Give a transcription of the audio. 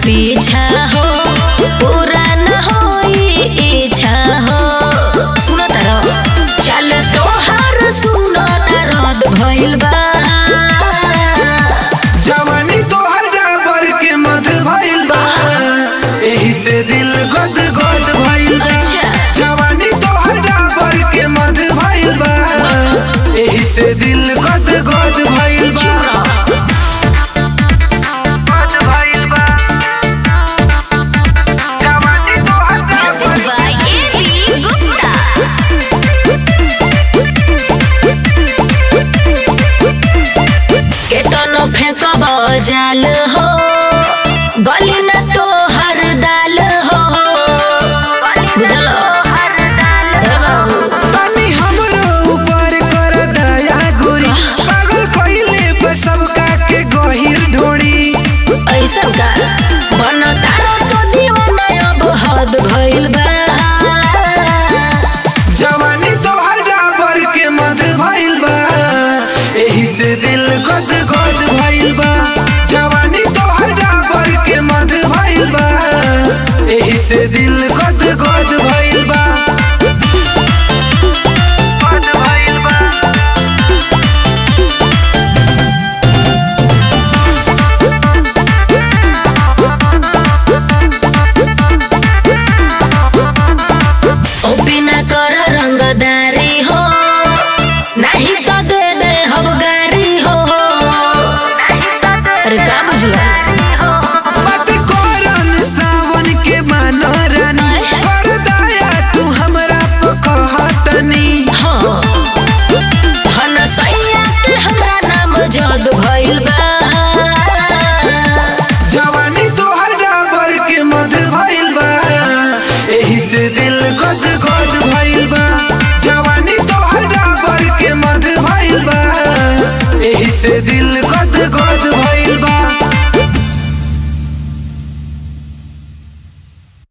पीछा हो पूरा न होई इच्छा हो सुनो तारो चल तोहार सुनो न रद भइल बा जवानी तोहर डाबर के मध भइल बा एही से दिल गद गद भइल बा अच्छा। जवानी तोहर डाबर के मध भइल बा एही से दिल गद गद भइल बा चुप रहो। गद भइल बा जवानी तोहर Music Dabur by A.B. Gupta. केतनो फेंकब जाल हो गली न तो हर दाल हो बुझल ए बाबू तनी हमरो ऊपर कर दया गोरी पागल कइले पे सबका के गहिर ढोड़ी ऐसा का बन तारो तो दीवाना अब हद भइल बा जवानी तोहर डाबर के मध भइल बा एही से दिल गद गद भइल बा जवानी तोहर डाबर के मध भइल बा एही से दिल गद गद भइल बा गद भइल बा ओ बिना कर रंगदारी हो नहीं तो दे दे हम गारी हो अरे का बुझला मत करन सावन के मानो रानी कर दया तू हमरा पे कहतनी हाँ धन सैया के हमरा नाम जद भइल बा जवानी तोहर डाबर के मध भइल बा एही से दिल गद गद भइल बा जवानी तोहर डाबर के मध भइल बा एही से दिल गद